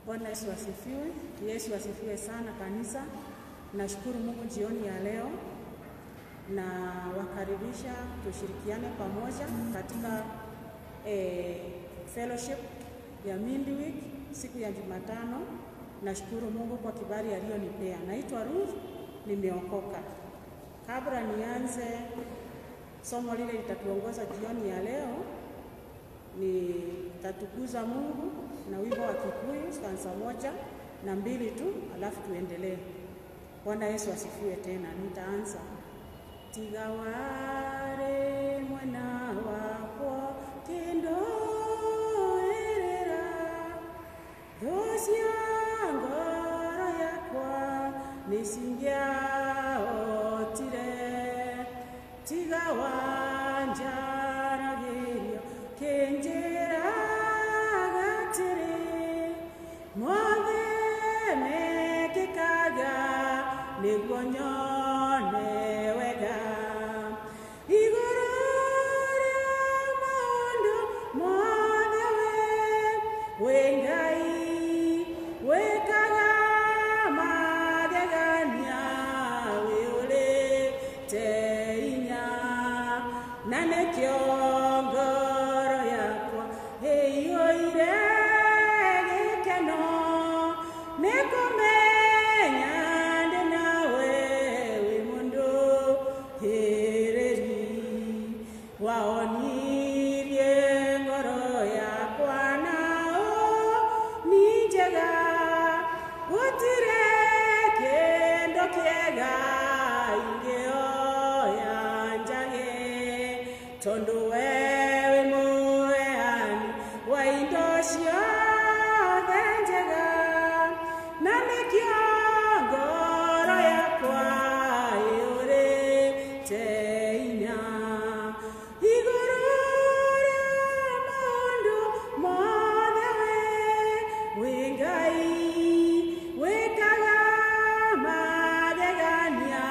Bwana Yesu asifiwe. Yesu asifiwe sana kanisa. Nashukuru Mungu jioni ya leo na wakaribisha tushirikiane pamoja katika eh, fellowship ya midweek siku ya Jumatano. Nashukuru Mungu kwa kibali aliyonipea. Naitwa Ruth, nimeokoka. Kabla nianze somo lile litatuongoza jioni ya leo, nitatukuza Mungu na wimbo wa Kikuyu stanza moja na mbili tu, alafu tuendelee. Bwana Yesu asifiwe. Tena nitaanza tiga ware mwana wakwa kindoerera thocia ngoro yakwa nicingiaotire tiga wanjaragirio kinjiraga atiri mothe mekikaga niguo nyone wega iguru ria maundu mothe we wi ngai wikaga magegania wi urite inya na nikio ngoro yakwa ĩiyũire gĩkeno nĩ kũmenya ndĩ nawe wĩ mũndũ hĩrĩri waonirie ngoro yakwa nao ni njega gũtirĩ kĩndũ kĩega ingĩoya njage tondũ we wĩ mũheani wa indo ciothe njega na nĩkĩo ngoro yakwa ĩũrĩte inya igũrũ rĩa maũndũ mothe we wĩ ngai wĩkaga magegania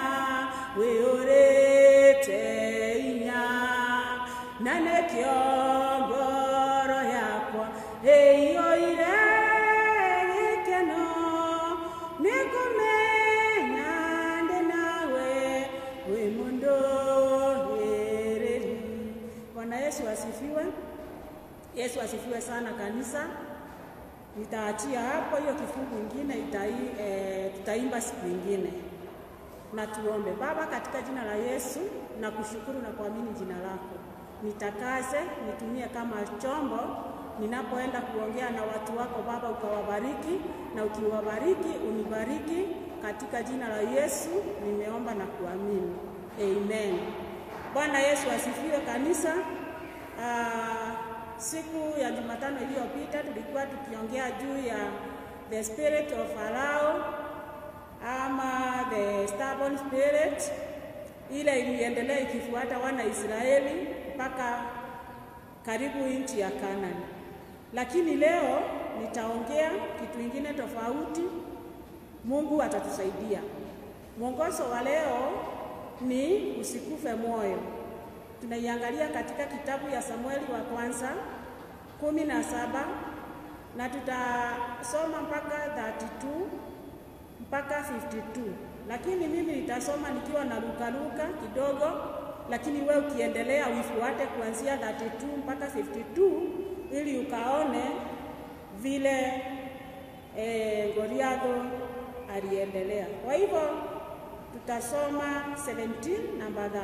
wĩũrĩte inya na nĩkĩo ngoro yakwa ĩiyũire gĩkeno nĩ kũmenya ndĩ nawe wĩ mũndũ hĩrĩri bwana yesu asifiwe yesu asifiwe sana kanisa nitaachia hapo hiyo kifungu ingine itai, e, tutaimba siku ingine na tuombe. Baba, katika jina la Yesu na kushukuru na kuamini jina lako, nitakaze nitumie kama chombo ninapoenda kuongea na watu wako Baba, ukawabariki na ukiwabariki unibariki katika jina la Yesu nimeomba na kuamini, amen. Bwana Yesu asifiwe kanisa. Ah, siku ya Jumatano iliyopita tulikuwa tukiongea juu ya the spirit of Farao ama the stubborn spirit ile iliendelea ikifuata wana Israeli mpaka karibu nchi ya Kanani. Lakini leo nitaongea kitu ingine tofauti. Mungu atatusaidia. Mwongozo wa leo ni usikufe moyo. Tunaiangalia katika kitabu ya Samueli wa kwanza kumi na saba na tutasoma mpaka 32 mpaka 52, lakini mimi nitasoma nikiwa na lukaluka kidogo, lakini we ukiendelea uifuate kuanzia 32 mpaka 52 ili ukaone vile eh, Goliathi aliendelea. Kwa hivyo tutasoma 17 namba 32.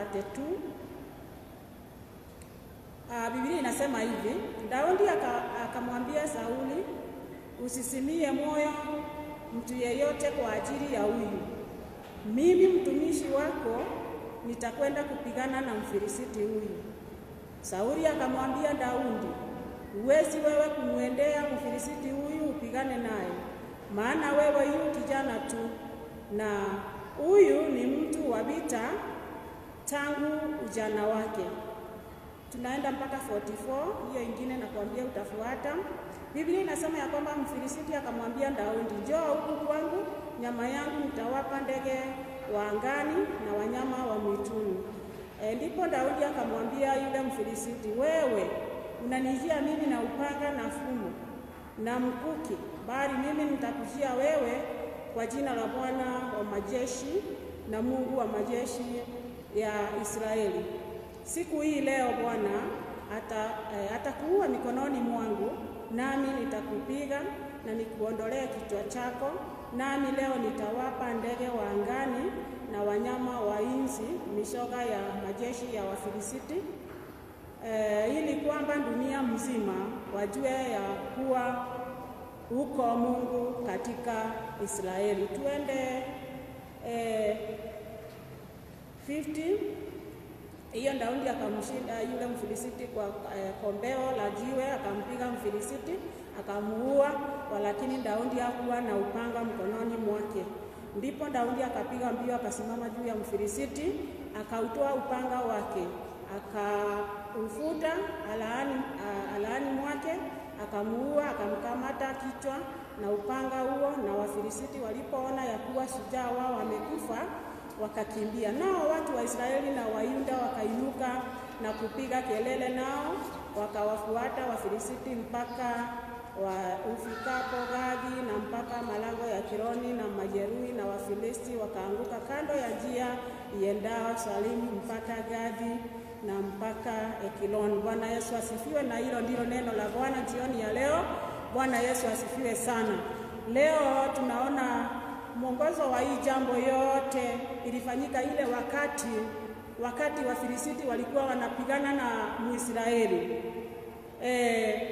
Uh, Biblia inasema hivi, Daudi akamwambia aka Sauli, usisimie moyo mtu yeyote kwa ajili ya huyu. Mimi mtumishi wako nitakwenda kupigana na Mfilisiti huyu. Sauli akamwambia Daudi, huwezi wewe kumwendea Mfilisiti huyu upigane naye, maana wewe yu kijana tu, na huyu ni mtu wa vita tangu ujana wake. Tunaenda mpaka 44, hiyo ingine nakwambia utafuata. Biblia inasema ya kwamba Mfilisiti akamwambia Daudi, njoo huku kwangu, nyama yangu nitawapa ndege wa angani na wanyama wa mwituni. E, ndipo Daudi akamwambia yule Mfilisiti, wewe unanijia mimi na upanga na fumo, na mkuki, bali mimi nitakujia wewe kwa jina la Bwana wa majeshi na Mungu wa majeshi ya Israeli. Siku hii leo Bwana ata, eh, atakuua mikononi mwangu, nami nitakupiga na nikuondolee kichwa chako, nami leo nitawapa ndege wa angani na wanyama wa inzi mishoga ya majeshi ya Wafilisti, eh, ili kwamba dunia mzima wajue ya kuwa uko Mungu katika Israeli. Tuende eh, 50 hiyo Daudi akamshinda yule Mfilisiti kwa eh, kombeo la jiwe, akampiga Mfilisiti akamuua, walakini Daudi hakuwa na upanga mkononi mwake. Ndipo Daudi akapiga mbio, akasimama juu ya Mfilisiti, akautoa upanga wake, akaufuta alaani, alaani mwake, akamuua, akamkamata kichwa na upanga huo. Na Wafilisiti walipoona ya kuwa shujaa wao wamekufa wakakimbia. Nao watu wa Israeli na Wayuda wakainuka na kupiga kelele, nao wakawafuata Wafilisiti mpaka wa ufikapo Gadi na mpaka malango ya Kironi na majeruhi na Wafilisti wakaanguka kando ya njia iendao Salimu mpaka Gadi na mpaka Ekiloni. Bwana Yesu asifiwe. Na hilo ndilo neno la Bwana jioni ya leo. Bwana Yesu asifiwe sana. Leo tunaona mwongozo wa hii jambo yote ilifanyika ile wakati wakati Wafilisiti walikuwa wanapigana na Muisraeli. E,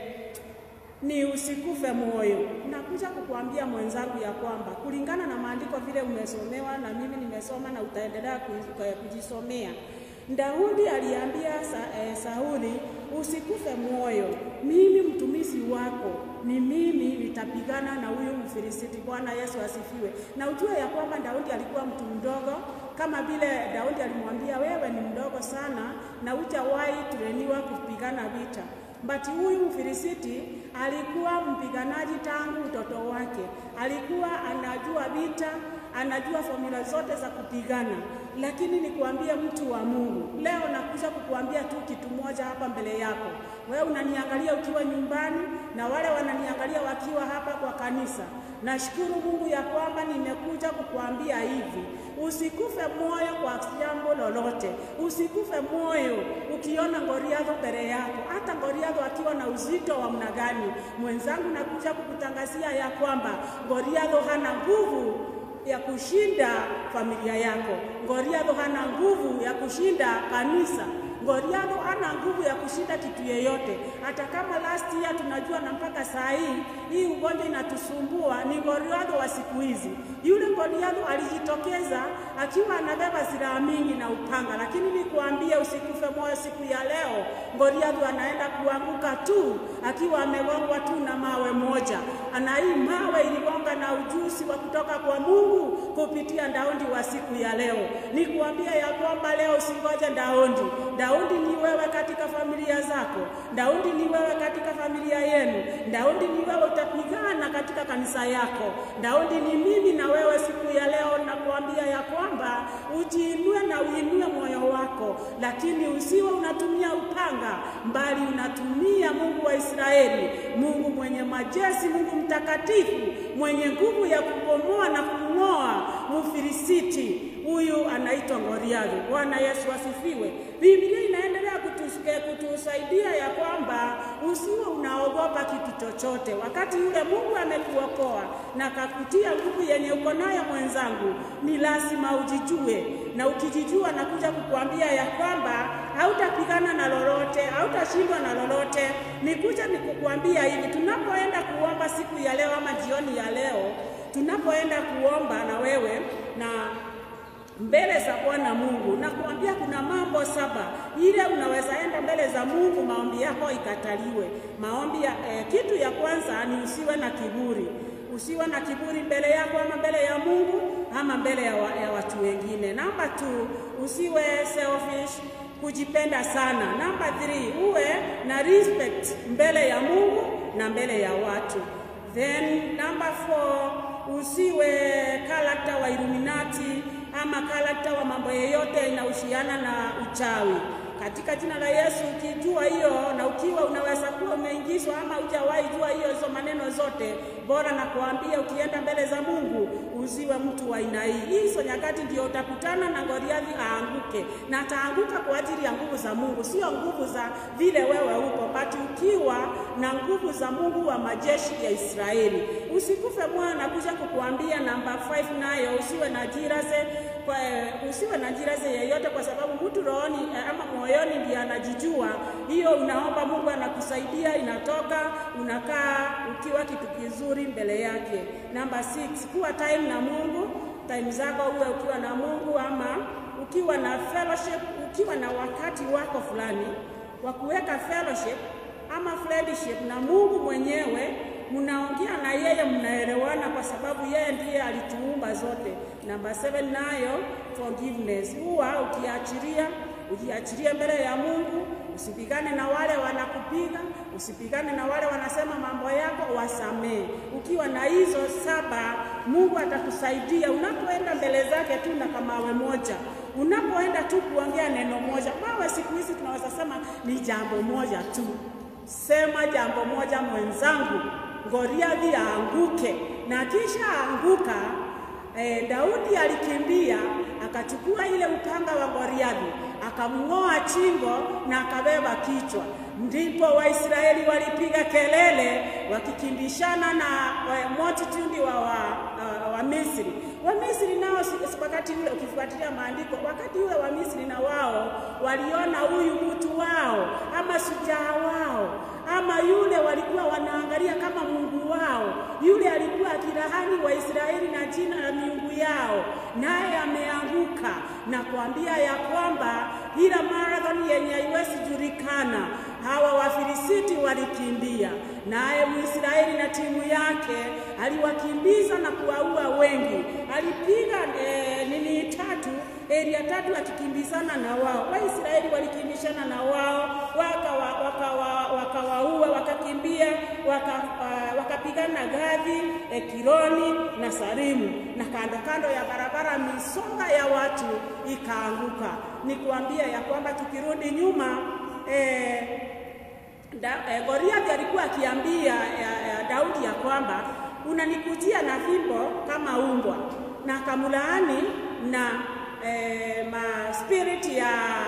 ni usikufe moyo. Nakuja kukuambia mwenzangu ya kwamba kulingana na maandiko vile umesomewa na mimi nimesoma na utaendelea kujisomea, Daudi aliambia sa, eh, Sauli usikufe moyo, mimi mtumishi wako ni mimi nitapigana na huyu Mfilisiti. Bwana Yesu asifiwe. Na ujue ya kwamba Daudi alikuwa mtu mdogo, kama vile Daudi alimwambia wewe ni mdogo sana na hujawahi tureniwa kupigana vita. But huyu Mfilisiti alikuwa mpiganaji tangu utoto wake, alikuwa anajua vita, anajua formula zote za kupigana. Lakini nikuambie mtu wa Mungu, leo nakuja kukuambia tu kitu moja hapa mbele yako. Wewe unaniangalia ukiwa nyumbani na wale wananiangalia wakiwa hapa kwa kanisa. Nashukuru Mungu ya kwamba nimekuja kukuambia hivi, usikufe moyo kwa jambo lolote, usikufe moyo ukiona Goliathi mbele yako, hata Goliathi akiwa na uzito wa mna gani. Mwenzangu, nakuja kukutangazia ya kwamba Goliathi hana nguvu ya kushinda familia yako. Goliathi hana nguvu ya kushinda kanisa. Goliathi hana nguvu ya kushinda kitu yeyote. Hata kama last year tunajua na mpaka saa hii hii ugonjwa inatusumbua, ni Goliathi wa siku hizi. Yule Goliathi alijitokeza akiwa anabeba silaha mingi na upanga, lakini nikuambie usikufe moyo siku ya leo. Goliathi anaenda kuanguka tu akiwa amegongwa tu na mawe moja, ana hii mawe iligonga na ujuzi wa kutoka kwa Mungu kupitia Daudi wa siku ya leo. Nikuambie ya kwamba leo usingoje Daudi. Daudi ni wewe katika familia zako. Daudi ni wewe katika familia yenu. Daudi ni wewe utapigana katika kanisa yako. Daudi ni mimi na wewe siku ya leo. Nakuambia ya kwamba ujiinue na uinue moyo wako, lakini usiwe unatumia upanga, mbali unatumia Mungu wa Israeli, Mungu mwenye majeshi, Mungu mtakatifu, mwenye nguvu ya kubomoa na kung'oa Mfilisiti. Huyu anaitwa Goliathi. Bwana Yesu asifiwe. Biblia inaendelea kutusikia kutusaidia ya kwamba usiwe unaogopa kitu chochote, wakati yule Mungu amekuokoa na kakutia nguvu yenye uko nayo mwenzangu, ni lazima ujijue, na ukijijua, nakuja kukuambia ya kwamba hautapigana na lolote, hautashindwa na lolote. Nikuja nikukuambia hivi, tunapoenda kuomba siku ya leo ama jioni ya leo, tunapoenda kuomba na wewe na mbele za Bwana Mungu, na kuambia kuna mambo saba ile unaweza enda mbele za Mungu maombi yako ikataliwe. Maombi ya, eh, kitu ya kwanza ni usiwe na kiburi. Usiwe na kiburi mbele yako ama mbele ya Mungu ama mbele ya, wa, ya watu wengine. Namba two, usiwe selfish, kujipenda sana. Namba three, uwe na respect mbele ya Mungu na mbele ya watu. Then number four, usiwe karakta wa Illuminati ama karakta wa mambo yeyote inahusiana na uchawi. Katika jina la Yesu, ukijua hiyo na ukiwa unaweza kuwa umeingizwa ama hujawahi jua hiyo hizo maneno zote zote. Bora na kuambia, ukienda mbele za Mungu usiwe mtu wa aina hii. Hizo nyakati ndio utakutana na Goliathi aanguke, na ataanguka kwa ajili ya nguvu za Mungu, sio nguvu za vile wewe uko, but ukiwa na nguvu za Mungu wa majeshi ya Israeli. Usikufe moyo, nakuja kukuambia namba 5 nayo usiwe na jirase kwa, usiwe na jirase yeyote, kwa sababu mtu rohoni ama moyoni ndiye anajijua. Hiyo unaomba Mungu anakusaidia, inatoka unakaa ukiwa kitu kizuri mbele yake. Namba 6 kuwa time na Mungu, time zako uwe ukiwa na Mungu ama ukiwa na fellowship, ukiwa na wakati wako fulani wa kuweka fellowship ama friendship na Mungu mwenyewe mnaongea na yeye, mnaelewana kwa sababu yeye ndiye alituumba zote. Namba 7 nayo forgiveness, huwa ukiachilia ujiachilie mbele ya Mungu, usipigane na wale wanakupiga, usipigane na wale wanasema mambo yako, wasamee. Ukiwa na hizo saba, Mungu atakusaidia unapoenda mbele zake tu na kamawe moja, unapoenda tu kuongea neno moja. Mawe siku hizi tunaweza sema ni jambo moja tu, sema jambo moja mwenzangu, Goliathi aanguke, na kisha aanguka E, Daudi alikimbia akachukua ile upanga wa Goliathi akamng'oa chingo na akabeba kichwa. Ndipo Waisraeli walipiga kelele wakikimbishana na multitude wa, wa, wa, wa Misri. Wa Misri nao wakati ule, ukifuatilia maandiko, wakati ule wa Misri na wao waliona huyu mtu wao ama shujaa wao ama yule walikuwa wanaangalia kama Mungu wao, yule alikuwa akilahani Waisraeli na jina la miungu yao, naye ameanguka na kuambia ya kwamba ila marathon yenye haiwezi julikana, hawa Wafilisiti walikimbia, naye Mwisraeli na timu yake aliwakimbiza na kuwaua wengi. Alipiga e, nini tatu eria tatu akikimbizana na wao. Waisraeli walikimbishana na wao wakawaua waka, waka, waka wakakimbia waka, uh, wakapigana Gathi, Ekironi na Sarimu, na kando kando ya barabara misonga ya watu ikaanguka. Ni kuambia ya kwamba tukirudi nyuma eh, da, eh, Goliathi alikuwa akiambia ya, ya Daudi ya kwamba unanikujia na fimbo kama umbwa, na akamlaani na eh, ma spirit ya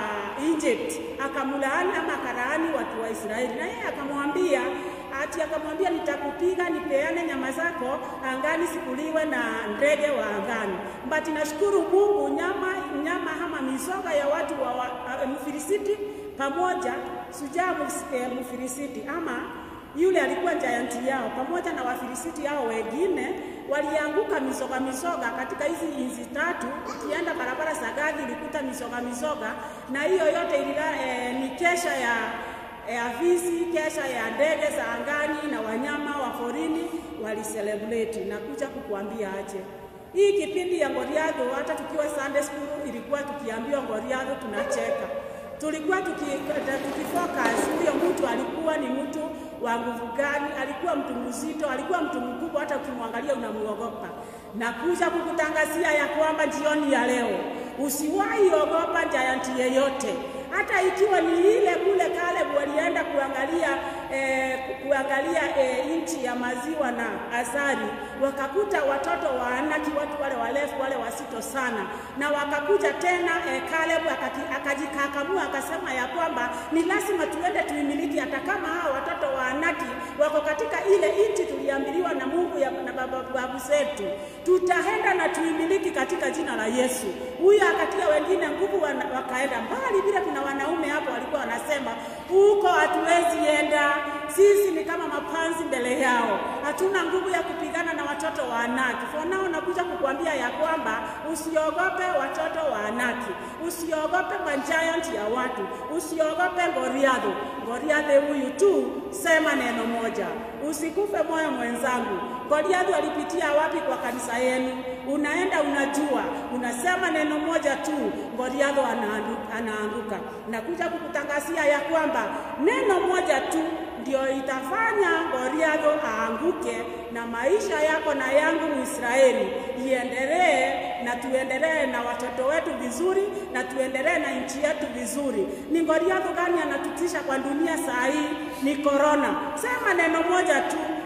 Egypt akamlaani ama akalaani watu wa Israeli, na yeye akamwambia ati akamwambia nitakupiga, nipeane nyama zako angani, sikuliwe na ndege wa angani. But nashukuru Mungu, nyama nyama ama mizoga ya watu wa, wa uh, Mfilisiti pamoja sujaa Mfilisiti ama yule alikuwa giant yao pamoja na Wafilisiti hao wengine walianguka misoga misoga katika hizi inzi tatu. Ukienda barabara za Gathi ilikuta misoga misoga, na hiyo yote ilila, e, ni kesha ya ya visi, kesha ya ndege za angani na wanyama wa porini waliselebrate. Na kuja kukuambia aje hii kipindi ya Goliathi, hata tukiwa Sunday school ilikuwa tukiambiwa Goliathi tunacheka tulikuwa tukifocus huyo mtu alikuwa ni mtu wa nguvu gani, alikuwa mtu mzito, alikuwa mtu mkubwa, hata ukimwangalia unamuogopa. Na kuja kukutangazia ya kwamba jioni ya leo usiwahi ogopa giant yeyote, hata ikiwa ni ile kule Caleb walienda kuangalia eh, kuangalia eh, nchi ya maziwa na asali, wakakuta watoto wa Anaki, watu wale warefu wale wasito sana, na wakakuja tena eh, Caleb akajikakamua akasema ya kwamba ni lazima tuende tuimiliki, hata kama hao watoto wa Anaki wako katika ile nchi tuliambiliwa na Mungu ya, na babu zetu, tutaenda na tuimiliki katika jina la Yesu. Huyo akatia wengine nguvu, wakaenda mbali. Bila kuna wanaume hapo walikuwa wanasema huko hatuwezi enda, sisi ni kama mapanzi mbele yao, hatuna nguvu ya kupigana na watoto wa Anaki. For now nakuja kukuambia ya kwamba usiogope watoto wa Anaki, usiogope majiant ya watu, usiogope Goliathi. Goliathi huyu tu, sema neno moja, usikufe moyo mwenzangu. Goliathi alipitia wapi kwa kanisa yenu? Unaenda unajua, unasema neno moja tu, Goliathi anaanguka. Nakuja kukutangazia ya kwamba neno moja tu ndio itafanya Goliathi aanguke, na maisha yako na yangu Mwisraeli iendelee, na tuendelee na watoto wetu vizuri, na tuendelee na nchi yetu vizuri. Ni Goliathi gani anatutisha kwa dunia saa hii? Ni korona. Sema neno moja tu,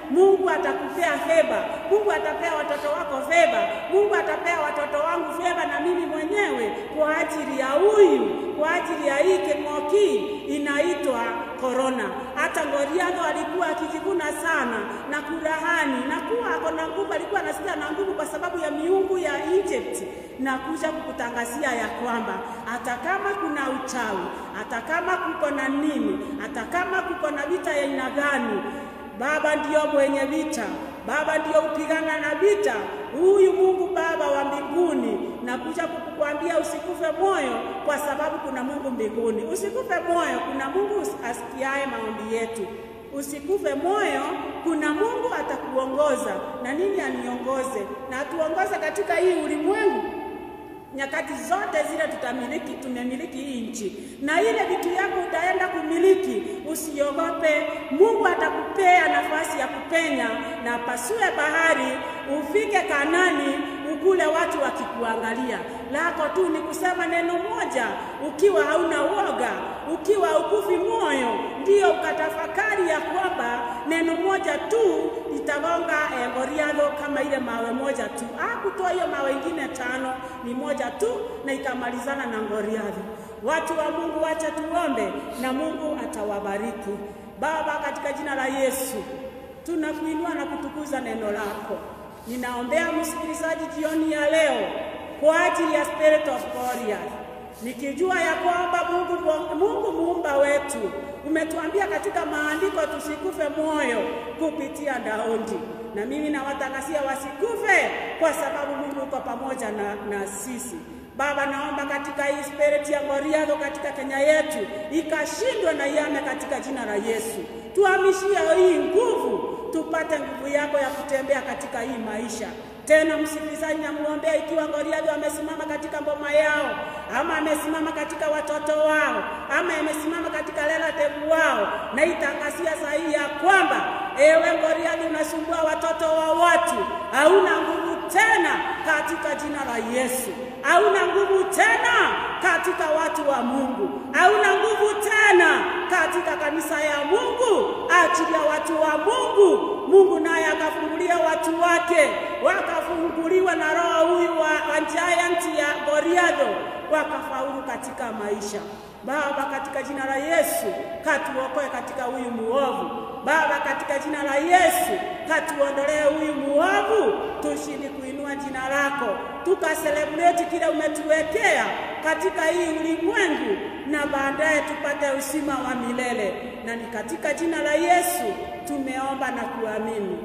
Mungu atakupea feva, Mungu atapea watoto wako feva, Mungu atapea watoto wangu feva na mimi mwenyewe kwa ajili ya huyu, kwa ajili ya hii king'oki inaitwa korona. Hata Goliathi alikuwa akijikuna sana na kurahani na kuwa ako na nguvu, alikuwa anasikia na nguvu kwa sababu ya miungu ya Egypt, na kuja kukutangazia ya kwamba hata kama kuna uchawi, hata kama kuko na nini, hata kama kuko na vita ya aina gani, Baba ndiyo mwenye vita, Baba ndiyo upigana na vita. Huyu Mungu Baba wa mbinguni nakuja kukukwambia usikufe moyo, kwa sababu kuna Mungu mbinguni. Usikufe moyo, kuna Mungu asikiaye maombi yetu. Usikufe moyo, kuna Mungu atakuongoza. Na nini aniongoze? Na atuongoze katika hii ulimwengu nyakati zote zile tutamiliki, tumemiliki hii nchi, na ile vitu yako utaenda kumiliki, usiogope. Mungu atakupea nafasi ya kupenya na pasue bahari, ufike Kanani, ukule watu wakikuangalia. Lako tu ni kusema neno moja, ukiwa hauna woga, ukiwa ukufi moyo, ndiyo ukatafakari ya kwamba neno moja tu litagonga eh, Goliathi kama ile mawe moja tu. Hakutoa hiyo mawe ingine tano, ni moja tu na ikamalizana na Goliathi. Watu wa Mungu, wacha tuombe na Mungu atawabariki. Baba, katika jina la Yesu tunakuinua na kutukuza neno lako. Ninaombea msikilizaji jioni ya leo kwa ajili ya Spirit of Goliath nikijua ya kwamba Mungu, Mungu muumba wetu umetuambia katika maandiko tusikufe moyo kupitia Daudi, na mimi nawatangazia wasikufe, kwa sababu Mungu uko pamoja na, na sisi. Baba, naomba katika hii spirit ya Goliathi katika Kenya yetu ikashindwe na iame katika jina la Yesu. Tuhamishie hii nguvu, tupate nguvu yako ya kutembea katika hii maisha tena msikilizaji, namwombea ikiwa Goliathi amesimama katika mboma yao, ama amesimama katika watoto wao, ama amesimama katika relative wao, na itangazia sahihi ya kwamba ewe Goliathi, unasumbua watoto wa watu, hauna nguvu tena katika jina la Yesu. Hauna nguvu tena katika watu wa Mungu, hauna nguvu tena katika kanisa ya Mungu. Achilia watu wa Mungu, Mungu naye akafungulia watu wake, wakafunguliwa na roho huyu wa, wa giant ya Goliathi, wakafaulu katika maisha. Baba, katika jina la Yesu katuokoe katika huyu muovu. Baba, katika jina la Yesu katuondolee huyu muovu, tushindi kuinua jina lako, tukaselebreti kile umetuwekea katika hii ulimwengu, na baadaye tupate uzima wa milele. Na ni katika jina la Yesu tumeomba na kuamini,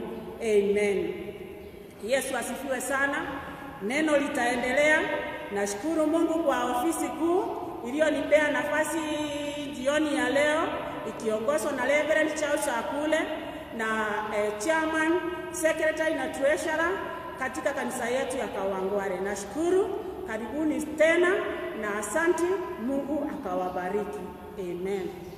amen. Yesu asifiwe sana. Neno litaendelea. Nashukuru Mungu kwa ofisi kuu iliyonipea nafasi jioni ya leo ikiongozwa na Reverend Charles Akule na eh, chairman, secretary na treasurer katika kanisa yetu ya Kawangware. Nashukuru, karibuni tena na asante. Mungu akawabariki. Amen.